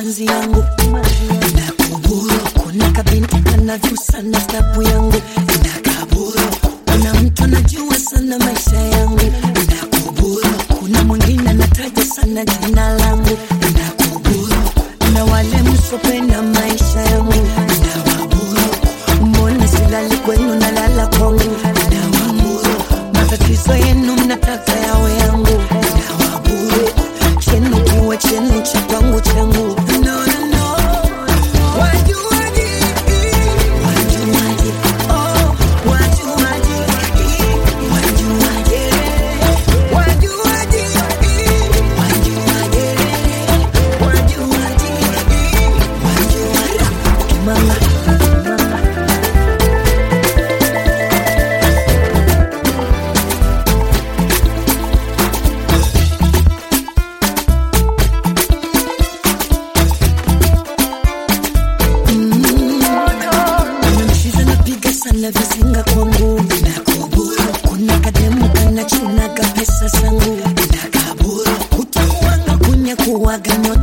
simanzi yangu nakuburu kuna kabinti kanavyu sana stapu yangu nakaburu kuna mtu anajua sana maisha yangu nakuburu kuna mwingine anataja sana jina langu nakuburu na wale msopenda maisha yangu nawaburu mbona silali kwenu nalala kwangu nawaburu matatizo yenu mnataka yawe yangu nawaburu chenu kiwe chenu cha kwangu changu no, no, no. Wajuaji, wajuaji, oh, wajuaji, wajuaji, wajuaji, wajuaji, wajuaji, wajuaji. Mama, mama. Mchiza napiga sana vizinga kwangu nakuburu kuna kademu kanachunaga pesa zangu nakaburu utakuwanga kunya kuwaga nyota